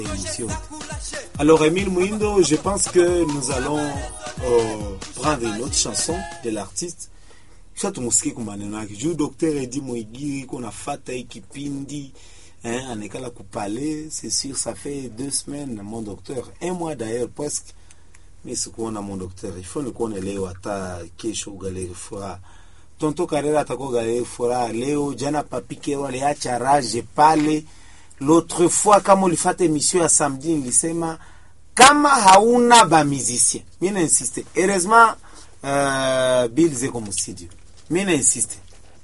émission. Alors, Emile Mouindo, je pense que nous allons euh, prendre une autre chanson de l'artiste kisha tumusikie kwa maneno yake juu Dr Edi Mwigiri kuna fata hii kipindi hein, anekala kupale c'est sûr ça fait deux semaines mon docteur un mois d'ailleurs presque mi sikuona mon docteur il faut nikuone leo hata kesho galeri furaha tonto Karera atakuwa galeri furaha leo jana papikero aliacha rage pale l'autre fois kama ulifata emission ya samedi nilisema kama hauna ba musicien mi nainsiste heureusement uh, bill zeko mustudio mi nainsiste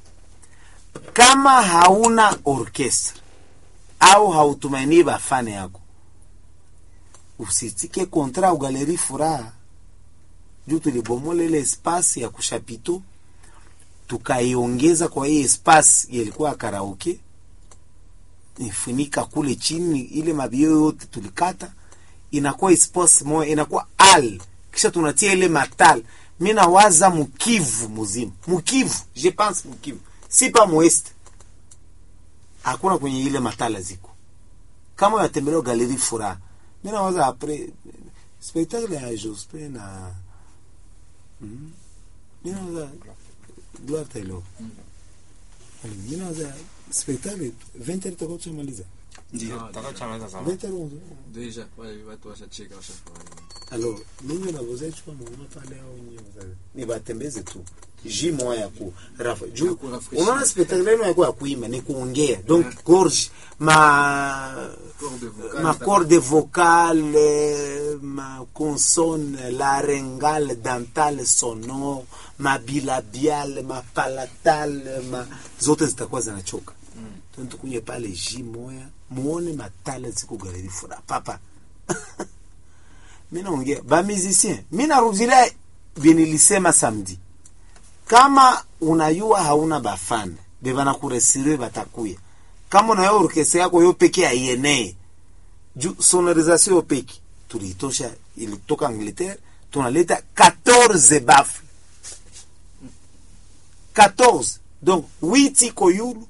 kama hauna orchestre au hautumainii bafane yako usitike kontra ugaleri furaha juu tulibomola ile espasi ya kushapito tukaiongeza kwa hii espasi yalikuwa karaoke ifunika kule chini ile mabio yote tulikata inakuwa espasi moja inakuwa al kisha tunatia ile matal mi nawaza mukivu muzima mukivu je pense mukivu si pa mweste hakuna kwenye ile matala ziko kama unatembelea galeri furaha mi nawaza apres spectacle ya Jospin na mm, mi nawaza Gloire Taylor mi nawaza spectacle 20 tutakuwa tushamaliza Ndio, Ah, tutakachamaliza sana. 20 11 Deja, wale watu washacheka washafurahi. alors ninyi navozechukua mwana pale au nyinyi wazazi ni batembeze tu ji moya ya ku rafa juu kurafresh. unaona spectacle yenu yako ya kuimba ni kuongea donc gorge ma Corde vocale, ma corde vocale ma consonne laryngale dentale sonore ma bilabiale ma palatale ma zote zitakuwa zinachoka mm. tukunye pale ji moya muone matale ziko galeri fura papa mi naongea bamusicien mi narudilia vinilisema samedi kama unayua hauna bafane bevanakuresire batakuya kama unayo orkestra yako yo peke aienee juu sonorisation yo peke tuliitosha ilitoka angleterre tunaleta 14 bafu 14 donc 8 iko yulu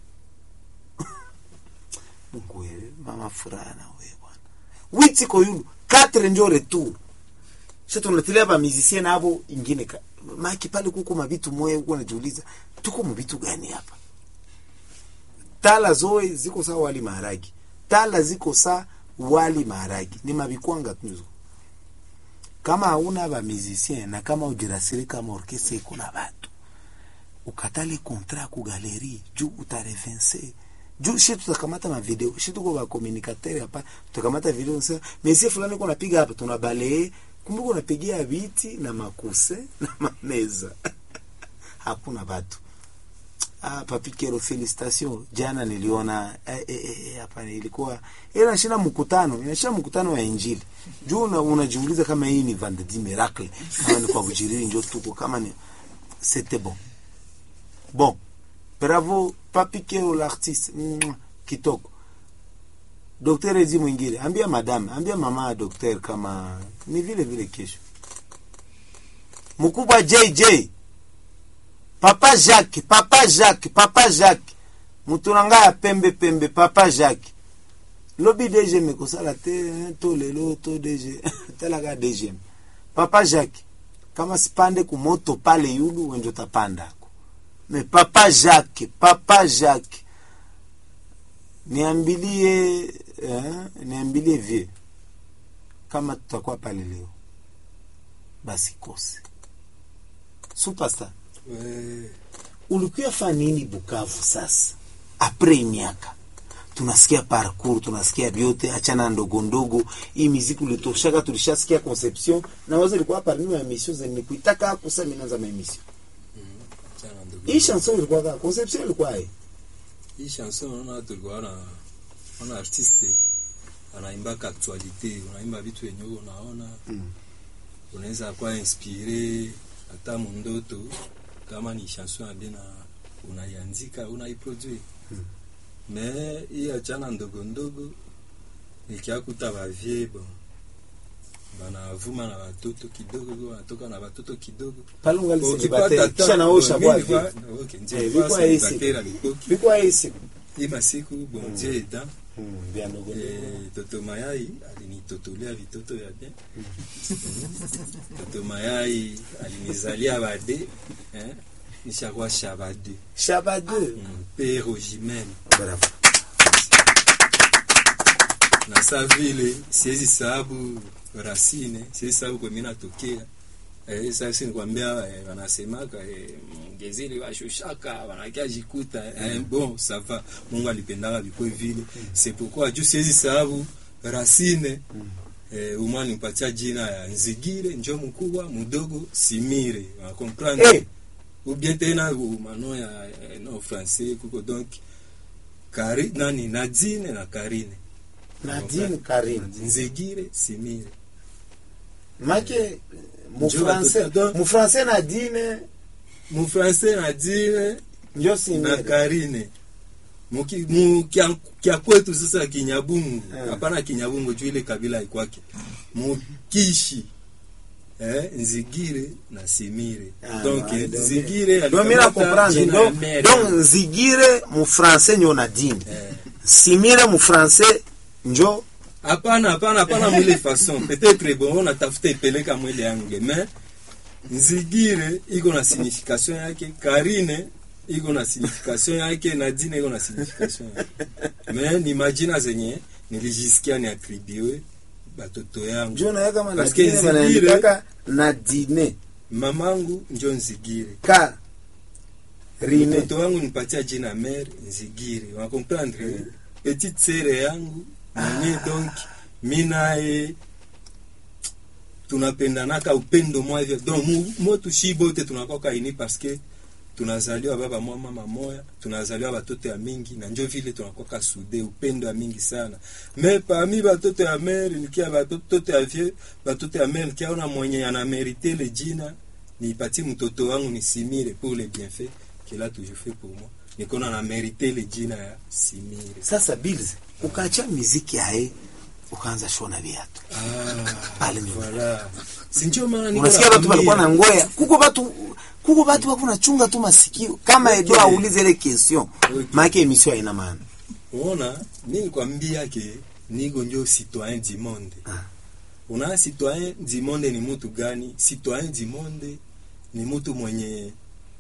mungu wewe mama furaha na wewe bwana 8 iko yulu 4 njo retour sasa tunatilia ba musicien nabo ingine ka maki pale kuko mabitu moyo huko najiuliza tuko mabitu gani hapa tala zoe ziko saa wali maharagi tala ziko saa wali maharagi ni mabikwanga tuzo kama hauna ba musicien na kama ujirasiri kama orkestra iko na batu ukatale kontra ku galeri juu utarevense juu shi tutakamata mavideo shi tuko bakomunikateur hapa tutakamata video sasa mesie fulani ko napiga hapa tunabalee kumbuka unapigia viti na makuse na mameza hakuna batu ah, papikero felicitation jana niliona eh, eh, eh, hapa ilikuwa inashinda mkutano inashinda mkutano wa injili juu una- unajiuliza kama hii ni vendredi miracle kama ni kwa kujiriri njo tuko kama ni c'était bon bon bravo papikero l'artiste Mwah, kitoko Daktari Ezi mwingine, ambia madame, ambia mama ya daktari kama ni vile vile kesho. Mkubwa JJ, Papa Jacques, Papa Jacques, Papa Jacques, mutunanga ya pembe pembe, Papa Jacques. Lobi DG mekosala te hein, to lelo to DG telaka DG. Papa Jacques, kama sipande kumoto pale yulu wenjo tapandako. Me Papa Jacques, Papa Jacques niambilie eh, niambilie vie kama tutakuwa pale leo basi kose supasta Ouais. ulikuya fa nini bukavu sasa apres miaka tunasikia parcours tunasikia vyote achana ndogo ndogo hii miziki ulitoshaka tulishasikia conception na wazo ilikuwa parmi ya emission zenye kuitaka kusa minaanza ma emission Sana ndugu. hii chanson ilikuwa ka conception ilikuwa hii Hii chanson unaona tulikuwa na wana artiste anaimbaka actualite, unaimba vitu yenye wewe unaona Mm. unaweza kuwa inspire hata mundoto, kama ni chanson ya bien na unaiandika unaiproduire Mm. me hii achana ndogo ndogo nikiakuta bavie bon banavuma na watoto kidogo, wanatoka na watoto kidogo pale ungali Ukipata celibatere ta- kisha naosha mimi bwa nilikuwa- vie okay, ndio, Eh, nilikuwa vilikuwa hisi. celibatere à l'époque. vilikuwa hisi hii masiku bon dieu aidant Mm, vya ndogo ndogo. Eh, toto mayai alinitotolea vitoto ya bien toto mayai alinizalia bade eh, nishakuwa shabade Shabade. mm, pe rogimene Bravo. na sa vile siwezi sababu racine siwezi sababu kwe mimi natokea eh, sasa nikwambia eh, wanasemaka eh, mgezili washushaka wanakia jikuta eh, bon ça va Mungu alipendaka vikwe vile c'est pourquoi juu siwezi sababu racine eh, umwa nipatia jina ya Nzigire njo mkubwa mdogo Simire wa comprendre Eh. ou bien tena mano ya eh, no français kuko donc Kari, nani Nadine na Karine Nadine Karim. Nzigire Simire Make mu Njoo français, watoto- mu français Nadine mu français Nadine njo na Simire. Karine Muki- mu kya, kya kwetu sasa Kinyabungu Eh. hapana Kinyabungu juu ile kabila ikwake Mukishi eh, Nzigire na Simire Ah, donc ouais, eh, donc- Nzigire Donc mira alikamata comprendre. jina ya Donc mere. donc Nzigire mu français njo Nadine. Eh. Simire mu français njo hapana hapana hapana mwile façon peut-être bon natafuta ipeleka mwile yangu mais nzigire iko na signification yake karine iko na signification yake nadine iko na signification yake mais ni majina zenye nilijisikia ni atribue batoto yangu njo naye kama Parce que Nadine Nzigire- wanaandikaka Nadine mamangu njo nzigire ka Rine. mtoto wangu nipatia jina mère nzigire wakomprendre petite sere yangu mwenye donc mi naye tunapendanaka upendo mwa hivyo donc mu- motu shi bote tunakoka ini parce que tunazaliwa baba mwa mama moya tunazaliwa batoto ya mingi na njo vile tunakoka sude upendo ya mingi sana me parmi batoto ya mere nikia batoto ya vie batoto ya mere nikiaona mwenye anamerite le jina nipatie mtoto wangu nisimire pour le bienfait qu'il a toujours fait pour moi nikona na merite le jina ya simire Sasa Bills ukaacha muziki yae ukaanza shona viatu. Pale nyuma. voilà sinjo maana niko Unasikia watu walikuwa na nakwambia. ngoya. Kuko watu kuko watu wako nachunga tu masikio kama Okay. Edo aulize ile question. Okay. Maana emission haina maana. unaona mi nikwambia ke niko njo citoyen du monde Ah. una citoyen du monde ni mutu gani citoyen du monde ni mutu mwenye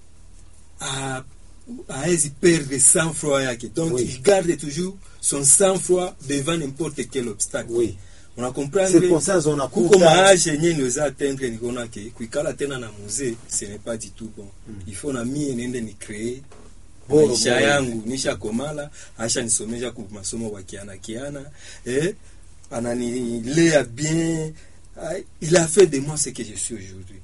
a- haezi perdre sang froid yake donc Oui. il garde toujours son sang froid devant n'importe quel obstacle Oui. una comprendre Circonstances kuko unakuta maage yenye niweza atteindre nikaona ke kuikala tena na musée ce n'est pas du tout bon il faut na mie niende ni créer Boro, maisha boro. yangu nisha komala asha nisomesha ku masomo wa kiana kiana eh, ananilea bien Ah, il a fait de moi ce que je suis aujourd'hui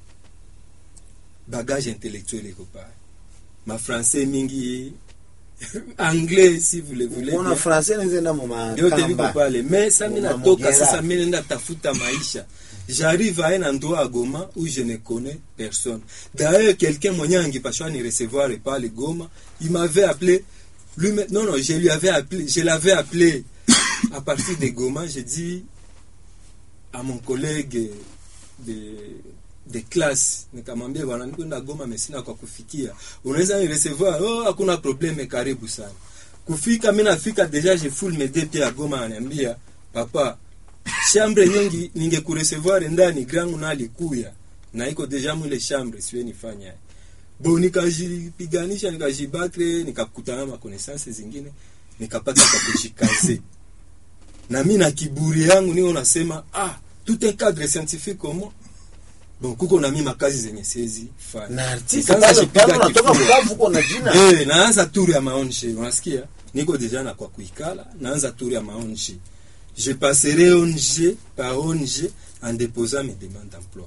bagage intellectuel eko pale ma français mingi anglais si vous le voulez Unaona bien. français nzenda mu vyote viko makamba. pale me sa mi Mama natoka Mogera. sasa mi nenda tafuta maisha j'arrive à un endroit à Goma où je ne connais personne d'ailleurs quelqu'un mwenye angipashwa ni recevoir pale Goma il m'avait appelé lui non non je lui avais appelé je l'avais appelé à partir de Goma j'ai dit à mon collègue de de classe nikamwambia bwana nikwenda Goma mesina kwa kufikia unaweza ni recevoir oh hakuna probleme karibu sana kufika mi nafika deja je full mes deux pieds à Goma ananiambia papa chambre nyingi ningekuresevoir ndani grangu na alikuya na iko deja mwile chambre siwe nifanya bo nikajipiganisha nikajibatre nikakutana na connaissance zingine nikapata kwa kujikaze na mi na kiburi yangu niyo nasema ah tout un cadre scientifique comment bon kuko na mi makazi zenye siwezi fanya Na artiste Nikaanza pale jipiga pale unatoka kifua. Bukavu uko na jina. Eh, naanza tour ya maonje unasikia niko deja na kwa kuikala naanza tour ya maonje je passerai ONG par ONG en déposant mes demandes d'emploi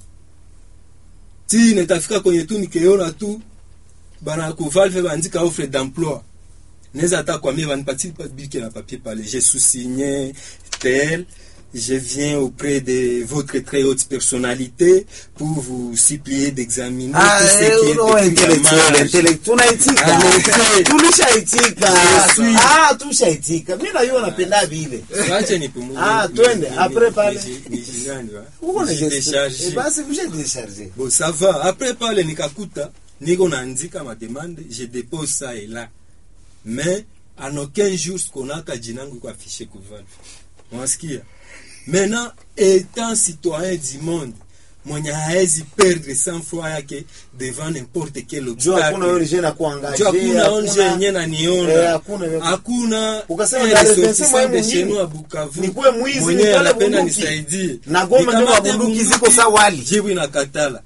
ti netafika kwenye tu nikeona tu bana kuvalve bandika offre d'emploi neza hata kwambia banipatie pa bike na papier pale je sous-signé tel je viens auprès de votre très haute personnalité pour vous supplier d'examiner Ah, tout ce eh, qui est uno écrit en intellectuel, marge. intellectuel. Tunaitika. Ah, Tulishaitika. Je suis- Ah, tushaitika. Mimi na yeye napenda vile. Wache nipumue. Ah, Ni- twende, ni- après ni- pale. ni- ni- ni- nani, wa? Uko na Nijidecharge. Eh, basi mshe décharger. Bon, ça va. Après pale nikakuta niko naandika ma demande, je dépose ça et là. Mais en aucun jour sikonaka jinangu iko afishe ku valve mwasikia maintenant étant citoyen du monde mwenye haezi perdre sang froid yake devant n'importe quel juu hakuna obstacle ONG na kuangaje juu hakuna onje yenye eh, naniona hakuna- hakuna Ukasema un Dar es Salaam ressortissant sehemu de nyingi. chez nous à Bukavu Nikuwe mwizi, mwenye nitole anapenda bunduki. nisaidie Na Goma ndio Nikamate mabunduki bunduki, ziko sawa wali. jibu inakatala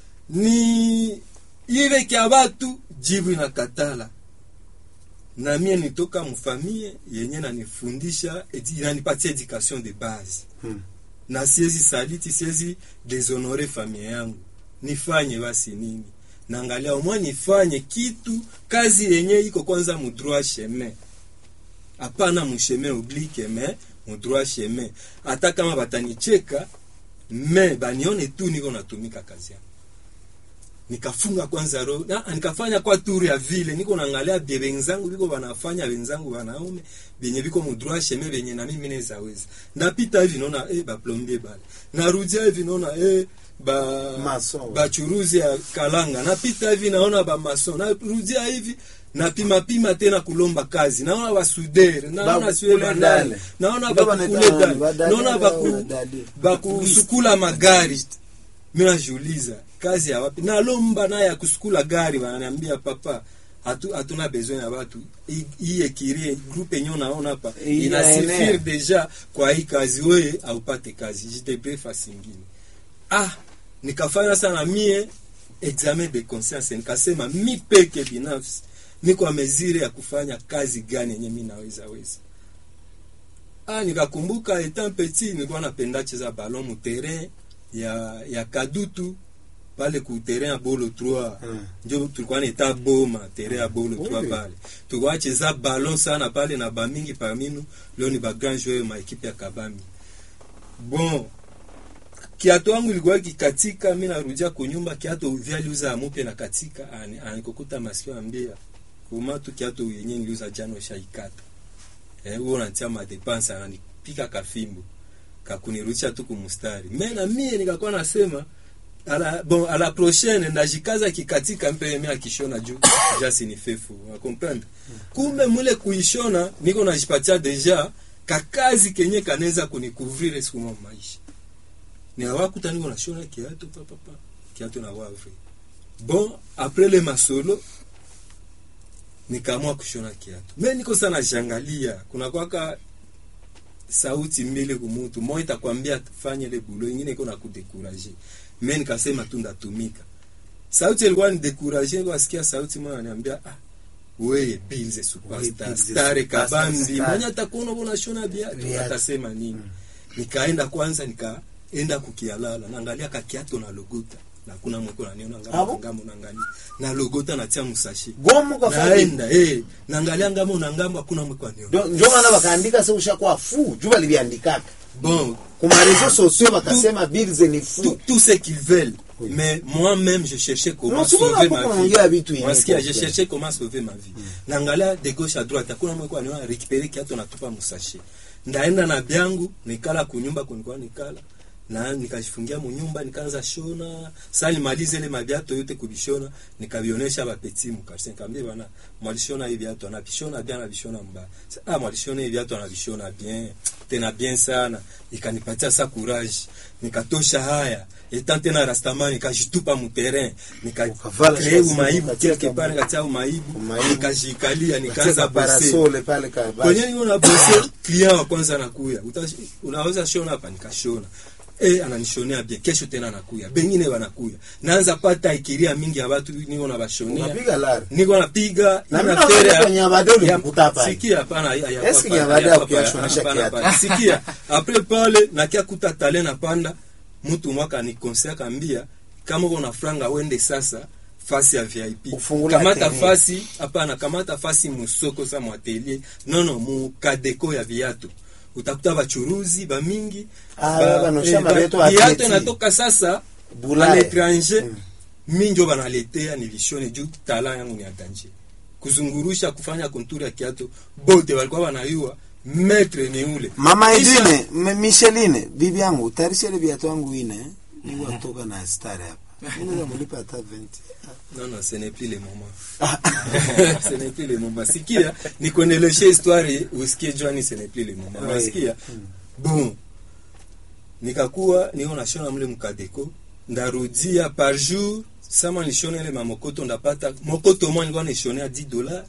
ni ile kia batu jibu inakatala na mie nitoka mfamie yenye nanifundisha edi- inanipatia education de base Hmm. na siwezi saliti siwezi deshonore familia yangu nifanye basi nini naangalia umwa nifanye kitu kazi yenye iko kwanza mudroit chemin hapana musheme oblique me mudroit chemin hata kama batanicheka me banione tu niko natumika kazi yangu nikafunga kwanza roho na nikafanya kwa turu ya vile niko naangalia bie wenzangu biko wanafanya wenzangu wanaume benye biko mudroit chemin benye na mimi naweza weza napita hivi naona eh ba plombier bale narudia hivi naona eh ba Mason. bachuruzi ya kalanga napita hivi naona ba mason narudia hivi napima pima tena kulomba kazi naona basudere naona Ba- siwe kule bandale dale. naona Ndio bakukule wanaita dale badale naona au baku badale. bakusukula magari mi najiuliza kazi ya wapi nalomba naye ya kusukula gari wananiambia papa hatu hatuna besoin ya watu Hii- hii ekirie groupe yenyewe unaona hapa Hii inasifiri eneo. deja kwa hii kazi weye aupate kazi jitepe fasi ingine ah nikafanya sana mie examen de conscience nikasema mi peke binafsi niko mesure ya kufanya kazi gani yenye mi naweza weza ah nikakumbuka etant petit nilikuwa napenda cheza ballon mu terrain ya ya kadutu pale ku terrain ya bolo 3 Hmm. njo tulikuwa neta boma terrain ya bolo 3 Oui. pale tulikuwa cheza ballon sana pale na bamingi parminu leo ni ba grand joueur ma equipe ya kabambi bon kiato wangu ilikuwa kikatika mi narudia kunyumba kiato vyaliuza mupya na katika ani- anikokuta masikio ambia kuma tu kiato yenye niliuza jana ushaikata eh, huo natia madepanse ananipika kafimbo kakunirudisha tu kumustari me na mie nikakuwa nasema ala, bon a la prochaine ndajikaza kikatika mpe mi akishona juu jasi ni fefu unakomprendre kumbe mule kuishona niko najipatia deja kakazi kenye kanaweza kunikuvrire siku moja maisha ni awakuta niko nashona kiato papapa kiato na wavre bon après le masolo nikaamua kushona kiato me niko sana jangalia kuna kwaka sauti mbili kumutu moja itakwambia fanye ile bulo ingine iko na kudekuraje me nikasema tu ndatumika sauti ilikuwa ni dekuraje nilikuwa nasikia sauti moja ananiambia ah weye bilze Weye superstar Bilze stare superstar, kabambi star. mwenye atakuona uko shona viatu Viatu. atasema nini nikaenda kwanza nikaenda kukialala naangalia kakiato na logota na kuna mweko naniona Ah, ngamo bon? ngamo nangali na logota natia musashi gomo kwa fadi naenda eh naangalia ngamo na ngamo hakuna mweko aniona njo maana wakaandika se ushakuwa fu juu waliviandikaka bon kuma reseaux sociaux wakasema bilze ni tout, fu tout ce qu'ils veulent. Oui. Mais moi-même, je cherchais comment Non, souvent, sauver hapo ma vie. kunaongea vitu yenye Wasikia, je kwa- cherchais comment sauver ma vie. Naangalia de gauche à droite, hakuna mwe kwa niona récupérer kiatu natupa musashe. Ndaenda na byangu, nikala kunyumba kunikuwa nikala. Na nikajifungia munyumba nikaanza shona. Sasa nimalize ile mabiato yote kubishona, nikabionesha ba petit mukasi. Nikamwambia bana, mwalishona hivi viatu anabishona bien anabishona mbaya. Sa- Ah, mwalishona hivi viatu anabishona bien. Tena bien sana. Ikanipatia sa courage. Nikatosha haya. Etant tena rastamani nikajitupa mu terrain. Ukavala Nikacree shati, umaibu ukatia quelque kabu- part nikatia umaibu. Umaibu. Nikajikalia nikaanza Kacheza bose parasole pale ka kwenye niko na bose client wa kwanza anakuya Uta- unaweza shona hapa nikashona eh ananishonea bien kesho tena anakuya bengine wanakuya naanza pata ikiria mingi ya watu niko na bashonea unapiga lari niko napiga Na ina mimi tere naona ya- kwenye Nyabade ya- ulikuta hapa. sikia hapana ya- ya- Eske hapana, Nyabade ya- hakukiashonesha hapana, kiatu? hapana. sikia après pale nakia kuta tale napanda mtu mwaka ni conseil akambia kama uko na franga wende sasa fasi ya VIP Ufungula kamata atelier. fasi hapana kamata fasi musoko sa mwatelier nono mukadeko ya viatu utakuta bachuruzi bamingi Ah, ba- banosha eh, maviatu ba- atleti. viatu inatoka sasa Bulaya. à l'étranger Mm. mi njo banaletea nivishone juu tala yangu ni atanje kuzungurusha kufanya konturi ya kiato bote walikuwa wanayua metre ni ule mama Kisha- edine M- micheline bibi yangu tarisha ile viatu yangu ine niwatoka na stare hapa Mimi naweza mlipa hata 20 non non ce n'est plus le moment ce n'est plus le moment sikia nikuendeleshe histoire usikie jwani ce n'est plus le moment Ouais. nasikia bon nikakuwa niko nashona mle mkadeko ndarudia par jour sama nilishona ile mamokoto ndapata mokoto moja nilikuwa nishonea 10 dollars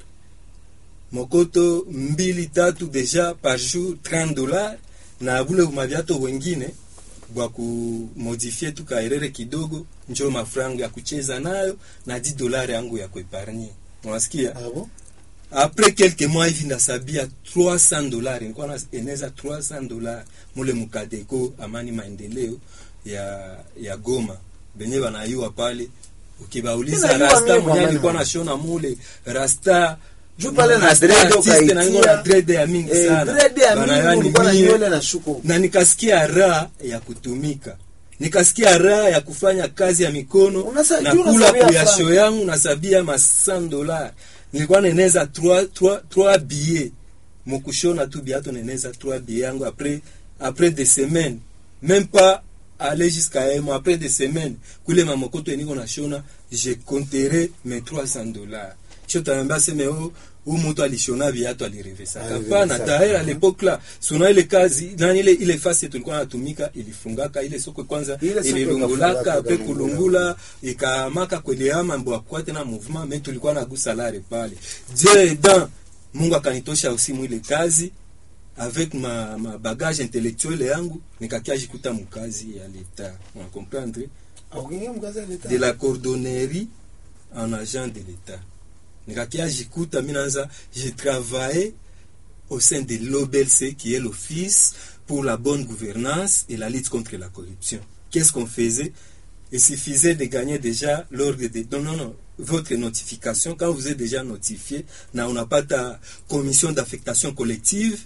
mokoto mbili tatu deja par jour 30 dollars na bule maviato wengine bwa kumodifie tu kaerere kidogo njo mafrango ya kucheza nayo na 10 dollars yangu ya kuepargne unasikia Ah bon? après quelques mois hivi ndasabia 300 dollars nilikuwa na eneza 300 dollars mule mukadeko amani maendeleo ya ya Goma benye banayua pale ukibauliza Inayua rasta mimi mwenye kwa alikuwa maana. nashona mule rasta Juu pale na rasta dread artiste ukaitia. na niko na dread ya mingi Eh, sana dread ya Banayua mingi ni ulikuwa na mie nywele na shuko. na nikasikia raha ya kutumika nikasikia raha ya kufanya kazi ya mikono Unasa- na juu kula unasabia kuyasho franc. yangu nasabia ma 100 dollars nilikuwa neneza 3 3 3 billets mukushona tu biato neneza 3 billets yangu après après des semaines même pas aller jusqu'à un mois après des semaines kule mamokoto eniko nashona je compterai mes 300 dollars sio tanaambia seme oh huyu mtu alishona viatu alirevesaka Alirevesaka. hapana tayari à l'époque là suna ile kazi nani ile ile fasi tulikuwa natumika ilifungaka ile soko kwanza Ile soko ililungulaka ikafungaka, pe ikalungula. kulungula ikamaka kwelea mambo akwa tena mouvement mais tulikuwa na gusalare pale Dieu dan Mungu akanitosha aussi mwile kazi avec ma, ma bagage intellectuel yangu nikakia jikuta mukazi ya leta on comprendre Ah, ukiingia mkazi ya leta. de la cordonnerie en agent de l'État. Nikakia jikuta minanza, j'ai travaillé au sein de l'OBLC qui est l'Office pour la bonne gouvernance et la lutte contre la corruption. Qu'est-ce qu'on faisait Il suffisait de gagner déjà l'ordre de... Non, non, non. Votre notification, quand vous êtes déjà notifié, na on n'a pas ta commission d'affectation collective,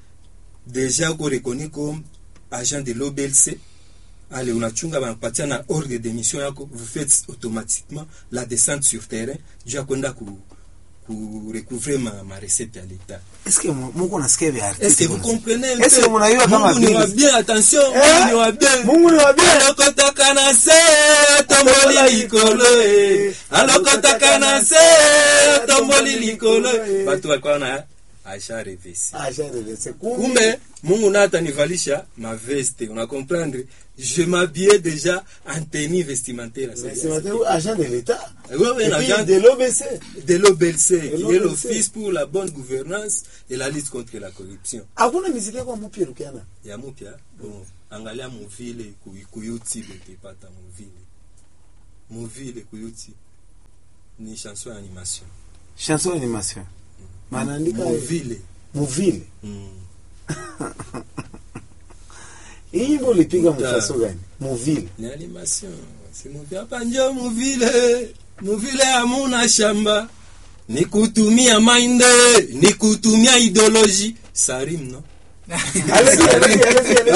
déjà uko reconnu comme agent de l'OBLC, ale unachunga banakupatia na ordre de mission yako vous faites automatiquement la descente sur terrain juu ya kwenda ku, ku recouvrer ma, ma recette ya l'etat Est-ce que mu- Mungu nasikia vya artiste? est-ce que vous bwana? comprenez un Est-ce que peu mnajua kama Mungu ni wa vile? bien attention Eh? Mungu ni wa bien Mungu ni wa bien. alokotaka na se tomboli likolo eh. alokotaka na se tomboli likolo eh. bato walikuwa na aisha revesi Ah, sharevese. Kumbe kumbe mungu naye atanivalisha maveste una comprendre je m'habillais déjà en tenue vestimentaire à cette c'est époque. maintenant agent de l'État. Ouais, ouais, Et un puis agent de l'OBC. de l'OBLC qui est l'OBLC. l'office pour la bonne gouvernance et la lutte contre la corruption Hakuna miziki yako mpya Rukiana. ya mupya bon angalia muvile ku, ku youtube utepata muvile muvile ku youtube ni chanson ya animation Chanson animation. Manaandika muvile muvile. mm. Hii nyimbo ulipiga Muta. mfaso gani? Muvile. ni animation si muvile hapa njo muvile muvile hamuna shamba ni kutumia mind ni kutumia ideologie sarim no Allez-y, allez-y, allez-y, allez-y.